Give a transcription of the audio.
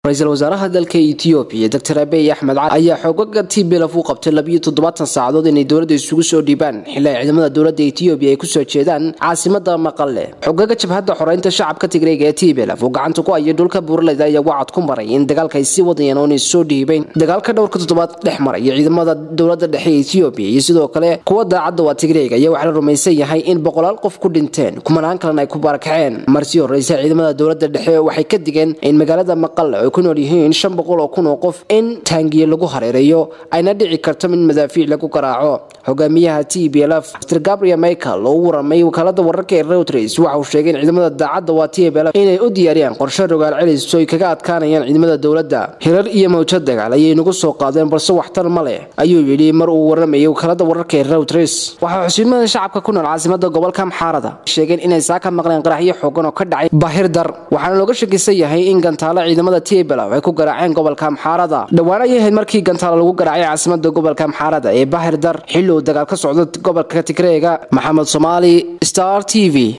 ra-iisul wasaaraha dalka etoobiya doctor abiy axmed cali ayaa xoogaga tblf u qabtay labiyo toddobaatan saacadood inay dowladda isugu soo dhiibaan xili ay ciidamada dowladda etoobiya ay kusoo jeedaan caasimada maqale xogaga jabhadda xoreynta shacabka tigreega ee tblf uu gacanta ku hayay dhulka buuraleyda ayaa wacad ku maray in dagaalka ay sii wadayaan oo inay soo dhiibeen dagaalka dhowrka toddobaad dhex maraya ciidamada dowladda dhexe ee etoobiya iyo sidoo kale kuwa daacadda waa tigreega ayaa waxaa la rumaysan yahay in boqolaal qof ku dhinteen kumanaan kalena ay ku barakaceen marsii horeysa ciidamada dowladda dhexe waxay ka digeen in magaalada maqale ay ku nool yihiin shan boqol oo kun oo qof in taangiye lagu hareereeyo ayna dhici karto in madaafiic lagu garaaco hogaamiyaha t b lf mr gabriel michael oo u waramay wakaalada wararka ee reuters waxa uu sheegay in ciidamada daacadda waa t b lf inay u diyaariyaan qorshe rogaal celis oo ay kaga adkaanayaan ciidamada dowladda hirar iyo mawjad dagaal ayay nagu soo qaadeen balse waxtar ma leh ayuu yidhi mar uu waramayay wakaalada wararka ee reuters waxaa xusiimada shacabka ku nool caasimada gobolka amxaarada sheegeen inay saa ka maqleen qaraxyo xoogan oo ka dhacay bahir dar waxaana looga shakisan yahay in gantaalo ciidamada t b lf ay ku garaaceen gobolka amxaarada dhowaan ayay ahayd markii gantaalo lagu garaacay caasimada gobolka amxaarada ee bahir dar xilli uu dagaal ka socdo gobolka tigreega maxamed soomaali star t v